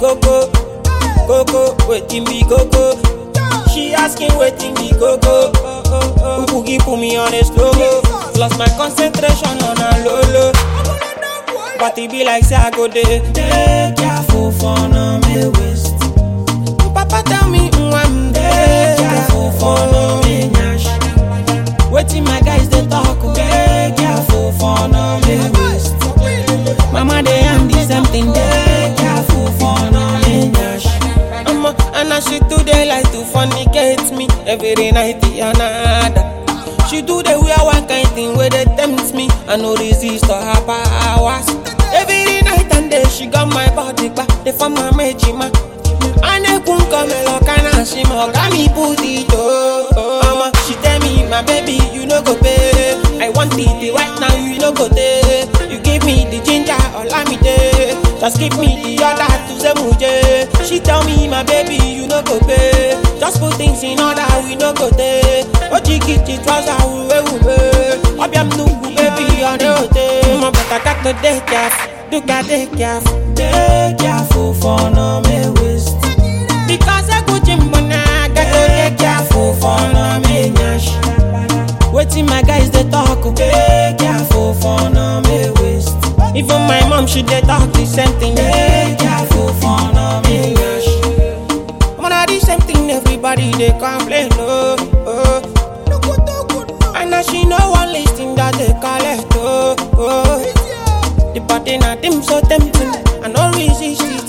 coco? Coco, waiting be coco. She asking waiting be coco. Boogie put me on a slow mo. Lost my concentration on a low low. But it be like say I go there. Take careful for no me waste. Papa tell me mm, I'm there. Careful for no me nyash. Waiting my guys they talk. oh. Take careful for no me waste. Mama they am the same thing. Take careful for no me nyash. Mama and as she do they like to fornicate me every night another. She do the wear one kind thing where they tempt me. I no resist to her powers. Every night and day she got my body back. They form my majima. Ane kun come look and she mo got me put it oh. Mama, she tell me my baby you no go pay. I want it right now you no go take. You give me the ginger all I me day. Just give me the other to say muje. She tell me my baby you no go pay. Just put things in order we no go take. Oji kiti trouser uwe uwe. Obiam nugu baby on the hotel. Mama but I got to take careful. Do got take careful. Take careful for no me waste. Because I go gym when I got to take careful for no me nyash. Waiting my guys they talk. oh. Take careful for no me waste. Even my mom she dey talk the same thing. Take careful for no me nyash. Mona the same thing everybody they complain. Oh, oh. And now she no one listing that they call it. Oh, oh. The party na dim so tempting. I no resist it.